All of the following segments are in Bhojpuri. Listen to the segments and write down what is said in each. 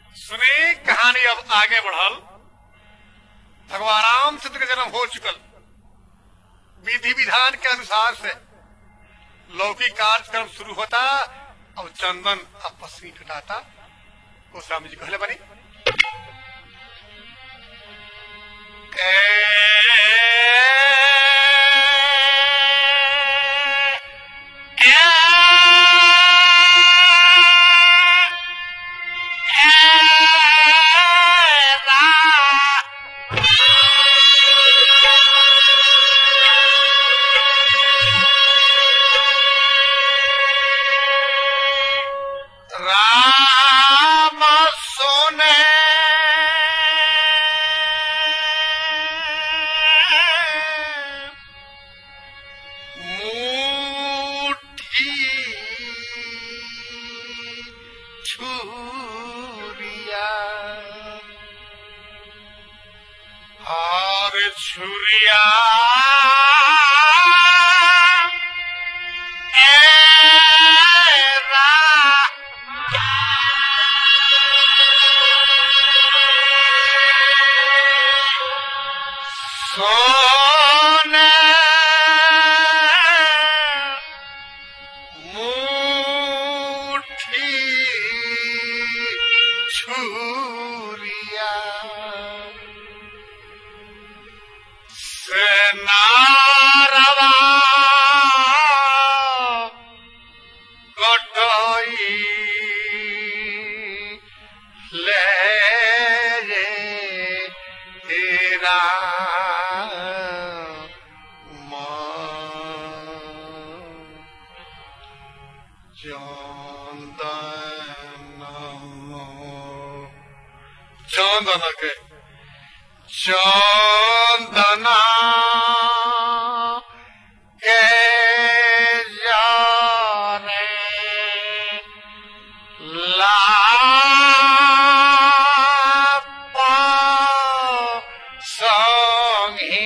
सुनी कहानी अब आगे बढ़ल भगवान रामचंद्र का जन्म हो चुकल विधि विधान के अनुसार से लौकिक कार्यक्रम शुरू होता और चंदन अपस्वी घटाता कोसराम जी कहले बनी राम सोने मुट्ठी छुरिया और छुरिया एरा सोने मुट्ठी छुरिया सेनारवा कटई ले रे तेरा चंदन के चंदना के जाने लापा संगी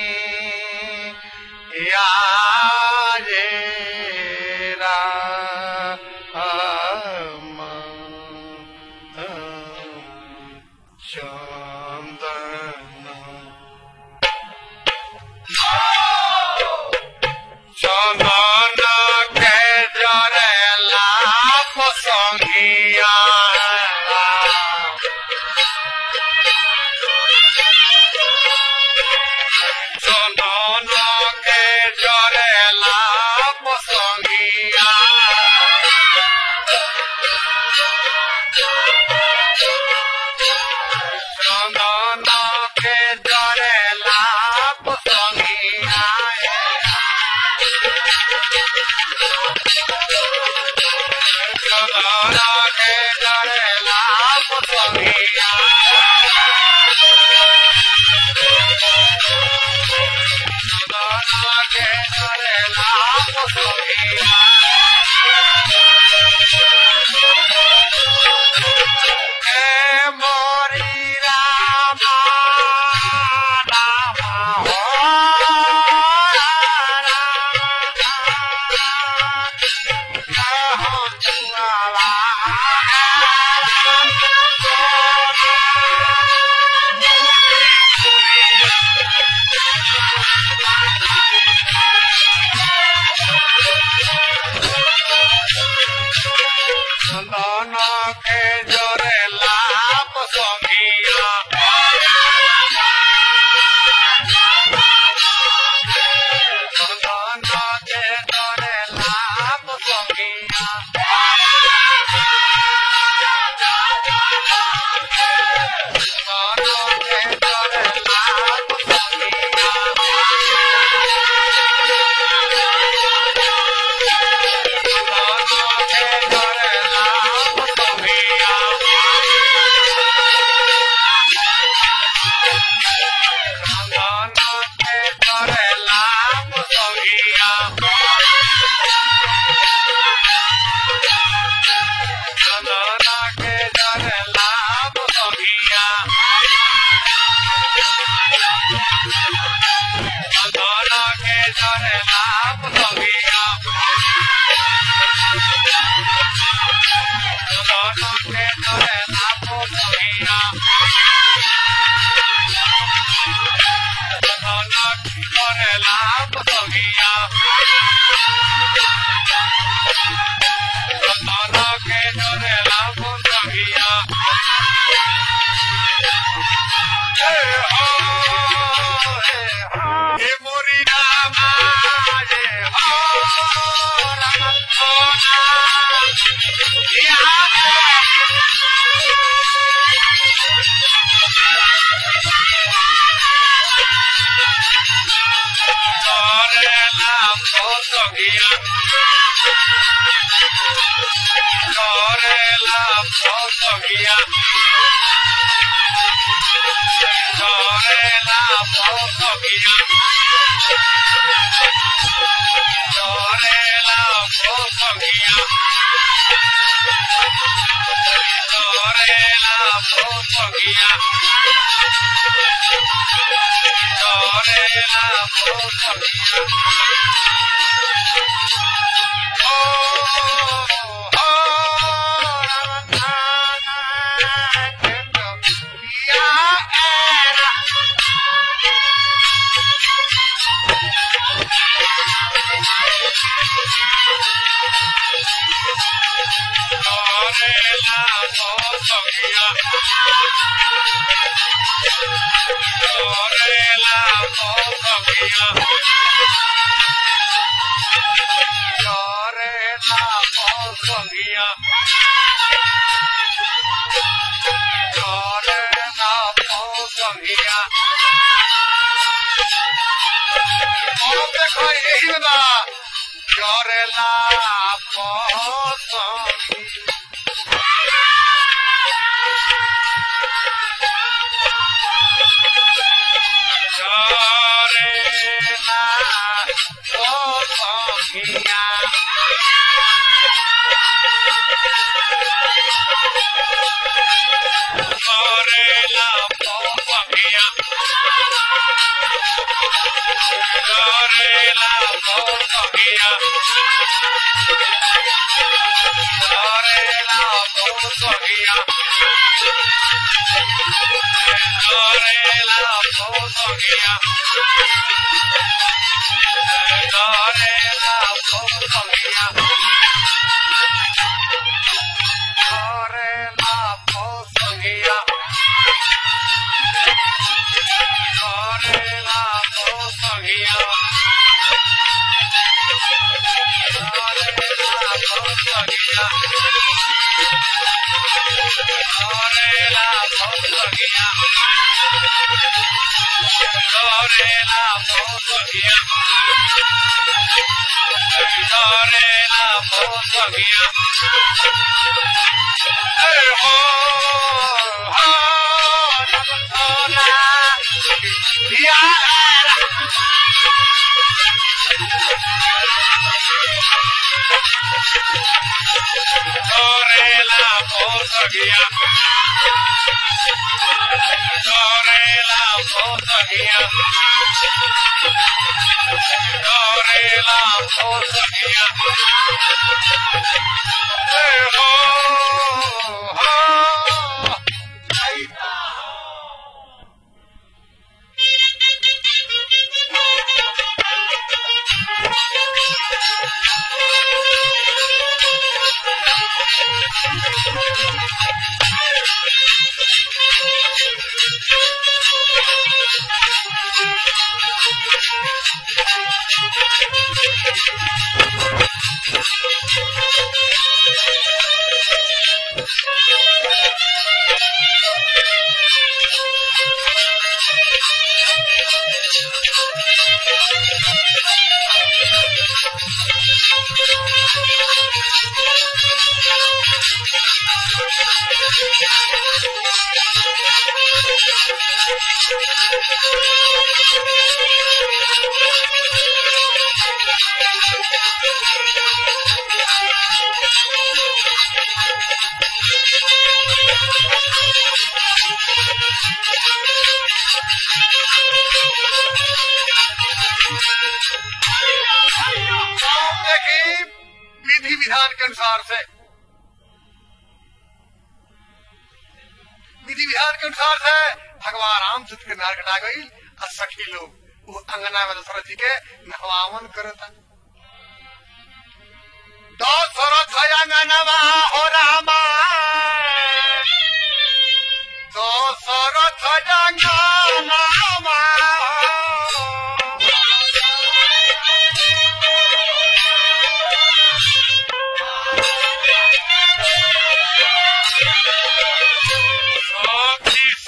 याजेरा चंदन चंदन के जरेला पसंगिया চন্দন কে জরেলা পসঙ্গিয়া करेला पसंगिया करेला पसंगिया करेला पसंगिया करेला पसंगिया करेला पसंगिया करेला पसंगिया करेला पसंगिया करेला पसंगिया करेला पसंगिया करेला पसंगिया और देखो यही ना करेला पसंद करेला पसंगिया करेला पसंगिया करेला पसंगिया करेला पसंगिया करेला पसंगिया करेला पसंगिया करेला पसंगिया करेला पसंगिया करेला पसंगिया करेला पसंगिया करेला पसंगिया करेला पसंगिया ए हो हो नमस्कार यारा करेला पसंगिया करेला पसंगिया करेला पसंगिया ए हो हो आप देखिए विधि विधान के अनुसार से विधि विधान के अनुसार से भगवान रामचंद्र के नार कटा गई और सखी लोग वो अंगना में दशरथ जी के नहवावन करता दशरथ अंगनवा हो रामा दशरथ अंगनवा सखी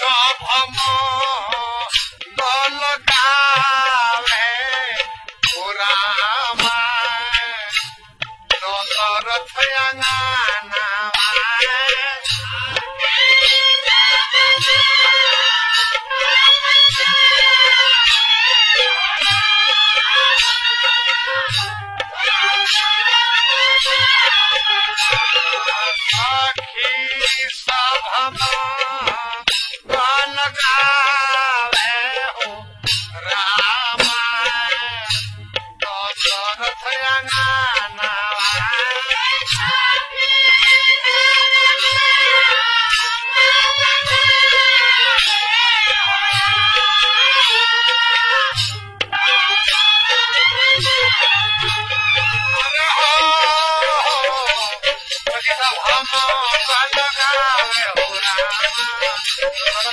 हो रामा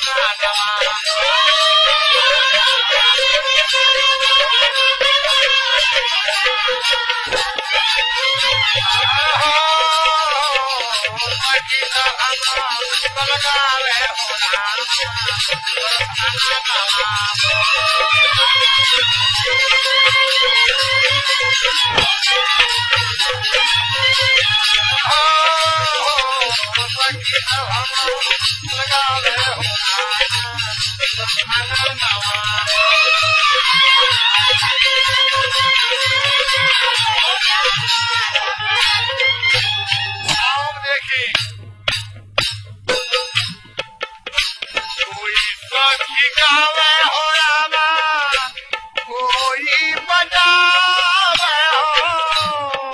आप देखिए कोई सखी गावे हो रामा कोई बजावे हो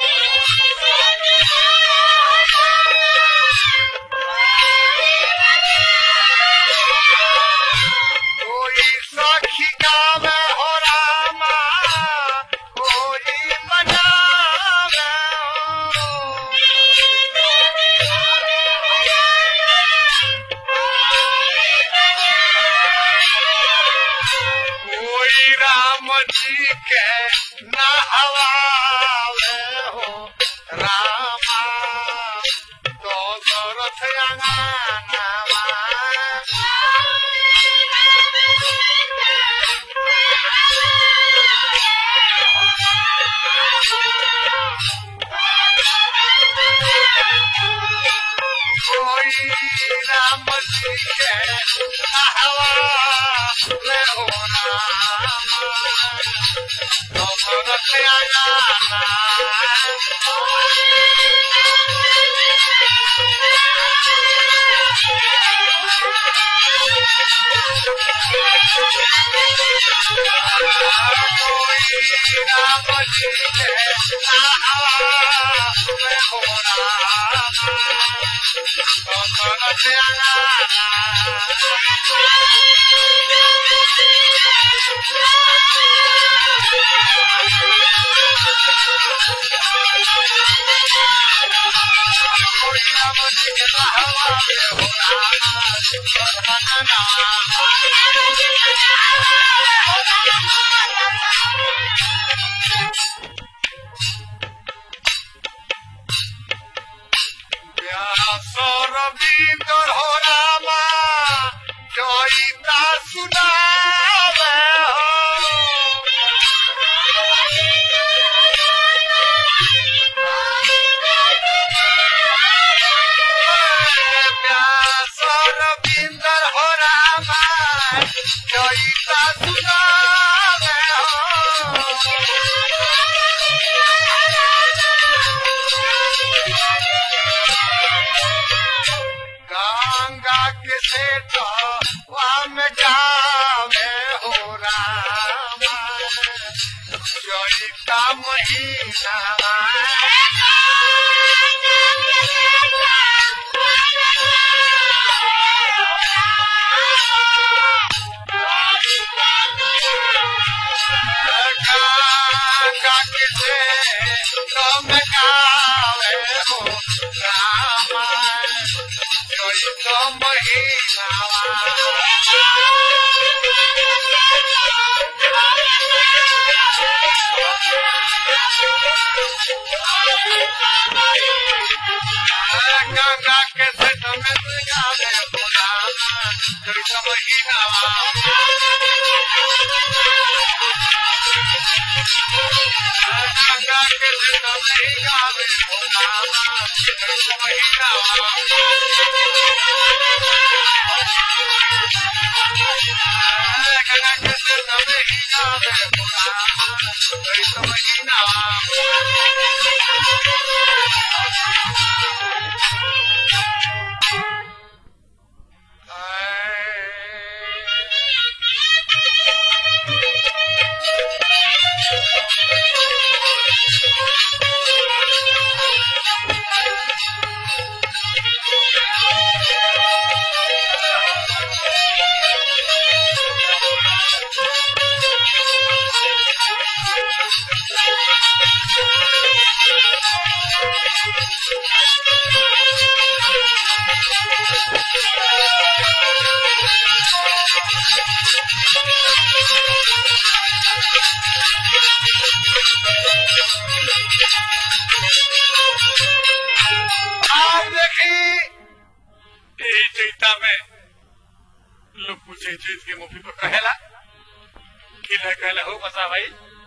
कोई सखी गावे हो रामा कोई बजावे हो कोई राम जी के नहवावे हो रामा तो दरथ अंगनावा कोई राम जी के नहवावे हो रामा तो दरथ रविंद्र हो रामा जयिता सुनावे हो रविंदर हो रामा जयिता सुनावे गंगा के सेठ वाम जावे हो रामा जयिता महीना गंगा के सेठ वाम जावे हो रामा जयिता महीना गंगा के सेठ में गावे हो रामा जयिता महीना गंगा के सेठ में गावे हो रामा जयिता महीना गंगा के सेठ में गावे हो रामा जयिता महीना ए चैता में लोग पूछे चैत के मुफी पर कहेला कि न कहला हो बता भाई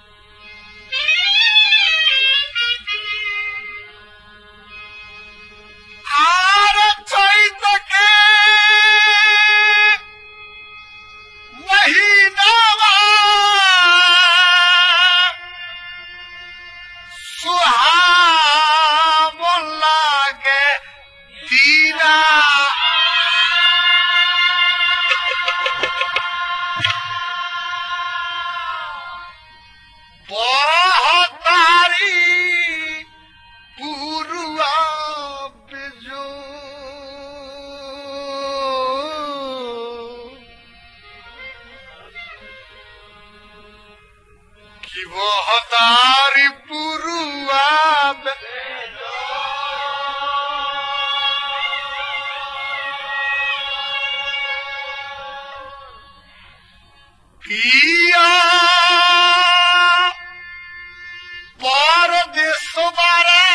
आर चैत के महीनावा सुहावन लागे दीना बहतारी पुरुआ बिजू कि बहतारी पुरुआ पिया परदेश बारे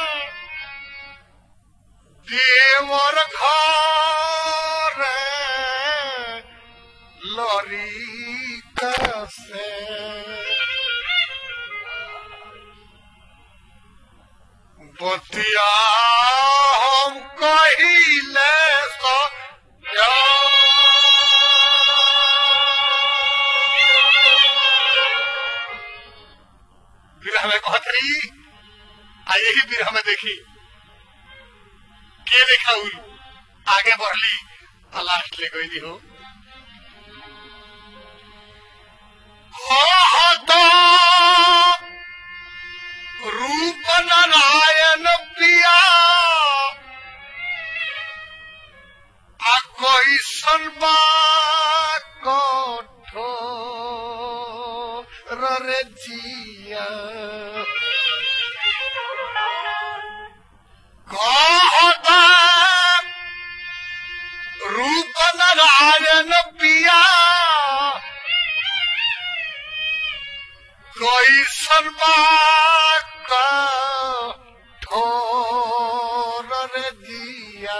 देवर घर लरी कसे बतिया हम कहिले तो विरह में कहत रही आ यही विरह में देखी के देखा हुई आगे बढ़ली आ लास्ट ले गई हो कहता रूप नारायण पिया आ कोई सनबा कठो रे जिया कहता रूप नारायण पिया कोई सनबा ठोर रे दिया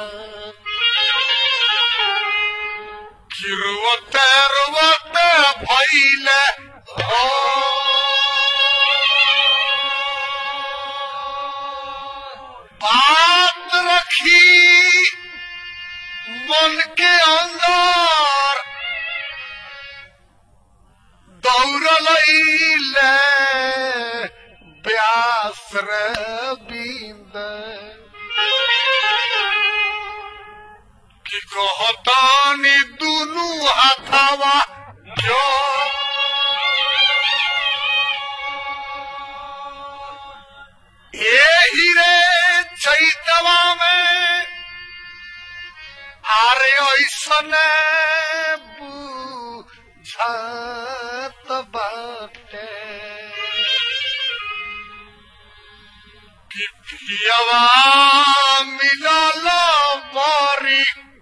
किरुवते रुवते भैले हो बात रखी मन के अंदर दौड़लैले व्यास रे बिंद कि कहतानी दुनू हाथावा जो एही रे चैतवा में आरे ऐसन बुझत बाटे कि पियवा मिलल बारी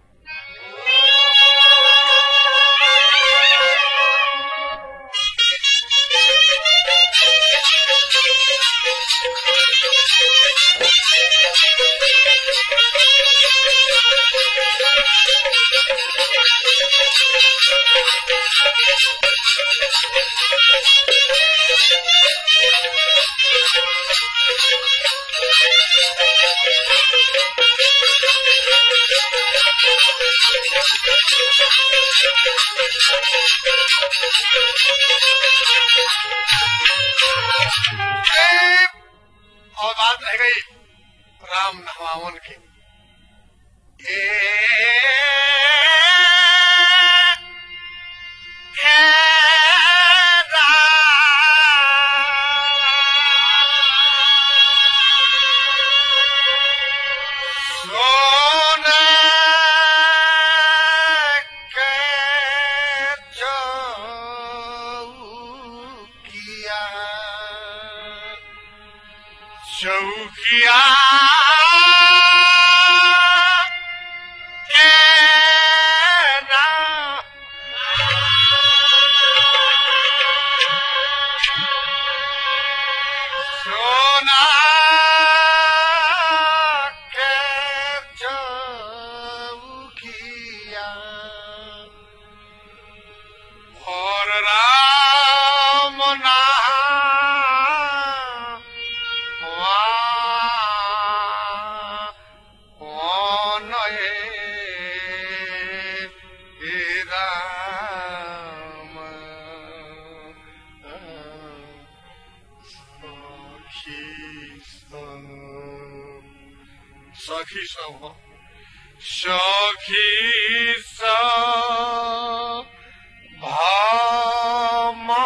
ए, और बात रह गई राम नवावन की ए, ए, राम। सोने के चौकिया चौकिया ए सखिया और राम कौन हे राम सखी सब सखी सब हो सखी सब भामा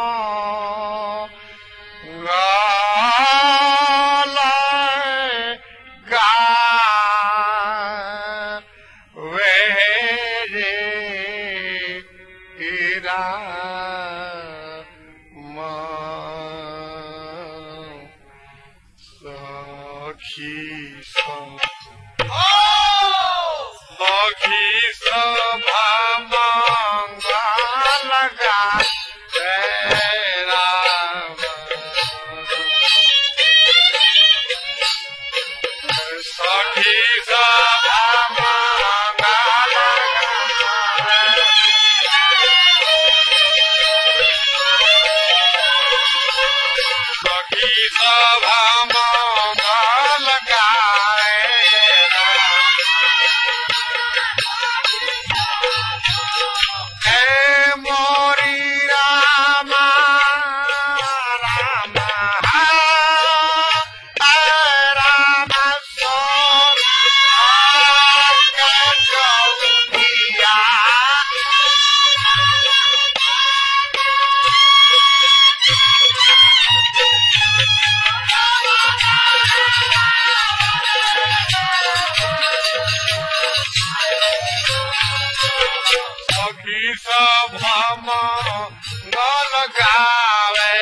गालाय गावे रे राम सखी सब सखी सभा मंगल गावे राम सखी सब सखी सब मोरी रामा रामा रामा सो सखी सब गल गावे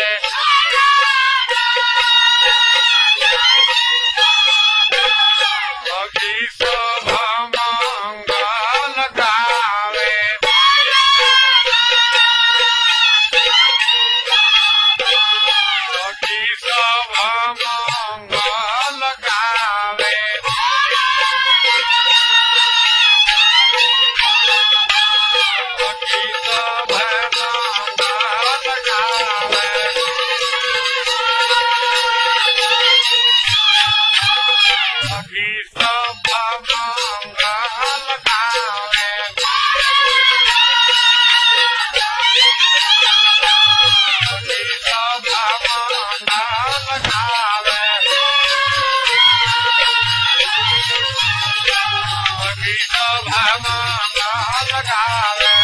सखी सब मंगल गावे सखी सब मंगल गावे सखी सब मंगल गावे सखी सब मंगल गावे सब मंगल गावे सखी सब मंगल गावे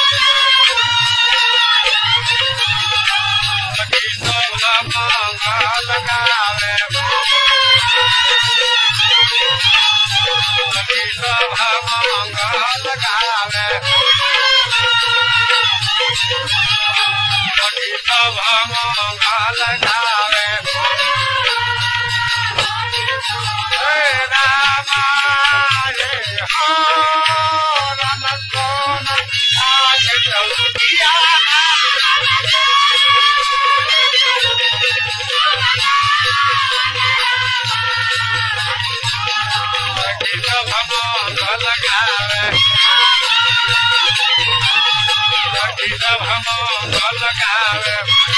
सखी सब मंगल गावे सखी सब मंगल गावे सखी सब मंगल गावे हे रामा हे हो राम सोन आज चौकिया सखी सब मंगल गावे सखी सब मंगल गावे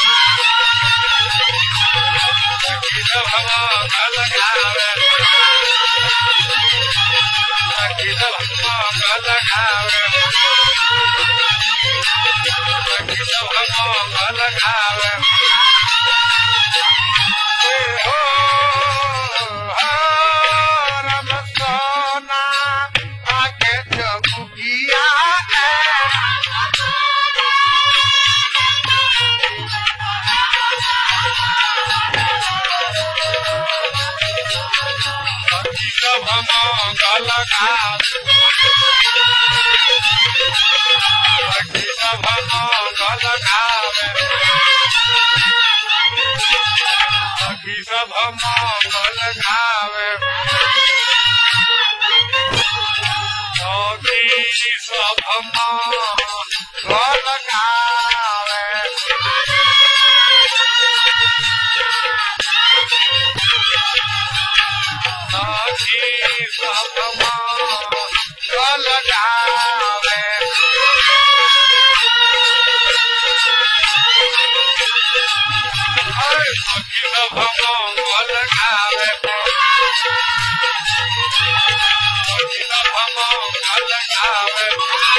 सखी सब मंगल गावे सखी सब मंगल गावे सखी सब मंगल गावे हे हो हो राम सोना आके चौकिया सखी सब मंगल गावे सखी सब मंगल गावे सखी सब मंगल गावे सखी सब मंगल गावे सखी सब मंगल गावे सखी सब मंगल गावे सखी सब मंगल गावे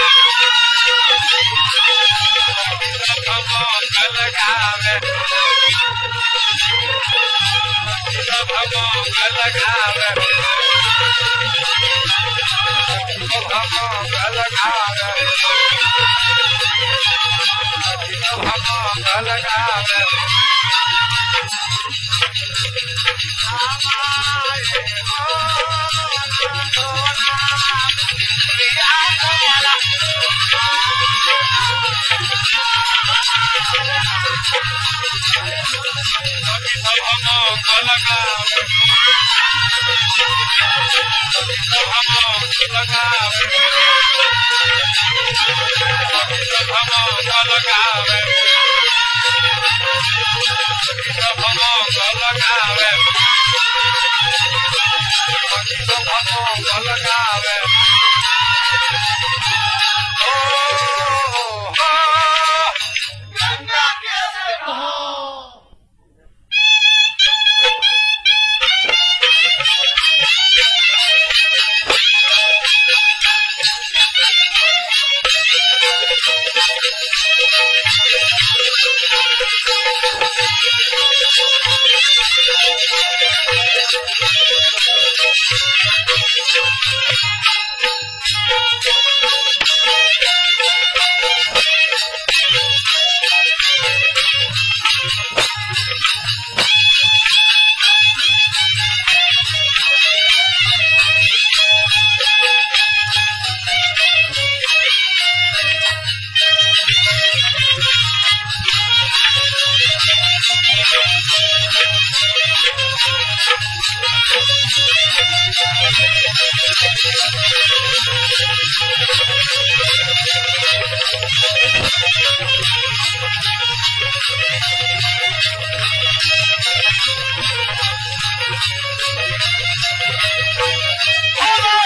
सखी सब मंगल गावे सखी सब मंगल गावे सखी सब मंगल गावे सखी सब मंगल गावे सखी सब मंगल गावे सखी सब मंगल गावे सखी सब मंगल गावे सखी सब मंगल गावे सखी सब मंगल गावे ओ हो Oh,